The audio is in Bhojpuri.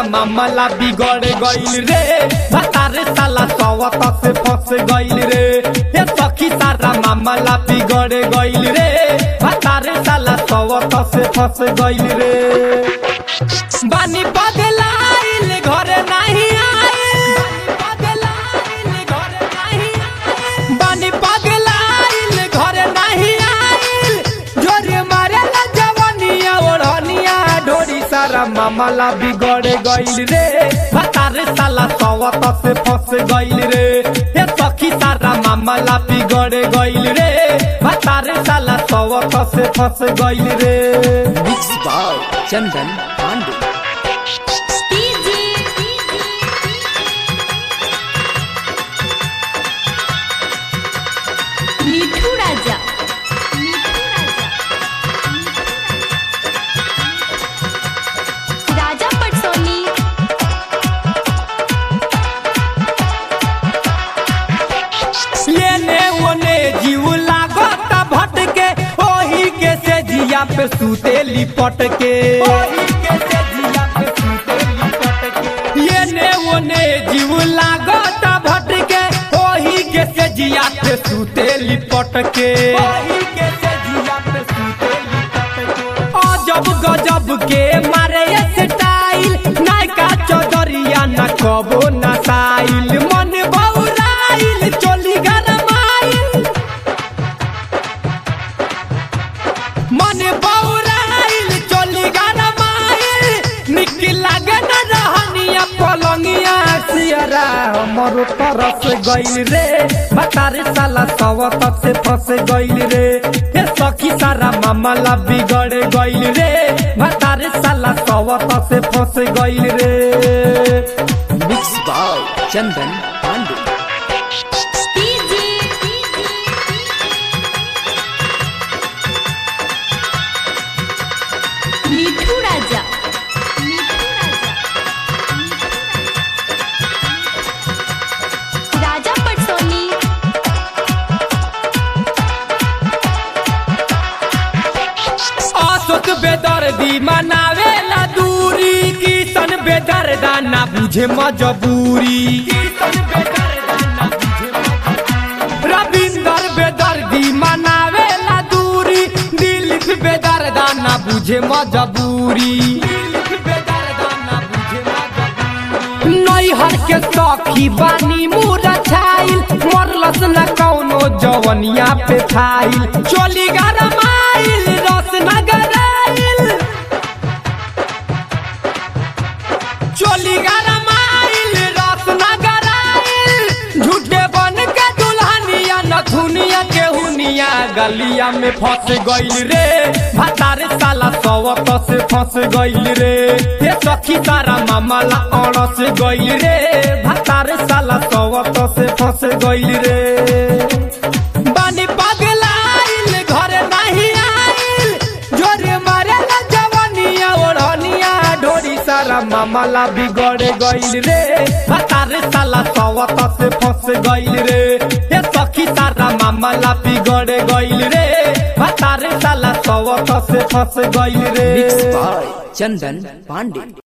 मामला बिगड़ गइल रे भतार साला सवत से फंस गइल रे ये सखी सारा मामला बिगड़ गइल रे भतार साला सवत से फंस गइल रे बानी बदलाइल घरे नहीं आइल बानी पगलाइल घरे नहीं आइल जोरे मारे ला जवनिया ओढ़निया ढोरी सारा मामला बिगड़ गइल रे भतार साला सवत से फंस गइल रे ये सखी सारा मामला बिगड़ गइल रे भतार साला सवत से फंस गइल रे मिक्स बाय चंदन पांडे মিঠু রাজা রাজা पटसोनी लेने ओने जीव लागत भटके ओही के से जिया पे सूते लिपट के लेने ओने जीव लागत भटके ओही के से जिया पे सूते लिपट के अजब गजब के मारे स्टाइल नायका चौधरिया न कबो नसाइल मन बौराइल चोली गरमाइल मन बौराइल चोली गरमाइल निकी लागे न रहनिया पलंगिया सियरा हमरो तरस गइल रे भतार साला सवत से फंस गइल रे हे सखी सारा मामला बिगड़ गइल रे भतार साला सवत से फंस गइल रे मिक्स बाय चंदन पांडे মিঠু রাজা রাজা पटसोनी अशोक बेदर्दी मनावेला दूरी किशन बेदर्दा ना बुझे मजबूरी रविंदर बेदर्दी मनावेला दूरी दिलीप बेदर्दा ना बुझे मजबूरी नैहर के सखी बानी मुरा छाइल मरलस न कौनो जवनिया पे छाइल चोली गरमाइल रस नगराइल चोली गरमाइल रस नगराइल झूठे बन के दुल्हनिया नथुनिया के हुनिया गलिया में फंस गइल रे भतार साला सवत से फंस गइल रे ये सखी सारा मामला अड़स गइल रे भतार साला सवत से फंस गइल रे बानी पगलाइल घरे नहीं आइल जोरे मारे ला जवनिया ओढ़निया ढोरी सारा मामला बिगड़ गइल रे भतार साला सवत से फंस गइल रे ये सखी सारा मामला बिगड़ गइल रे भतार साला सवत से फंस गइल रे मिक्स बाय चंदन पांडे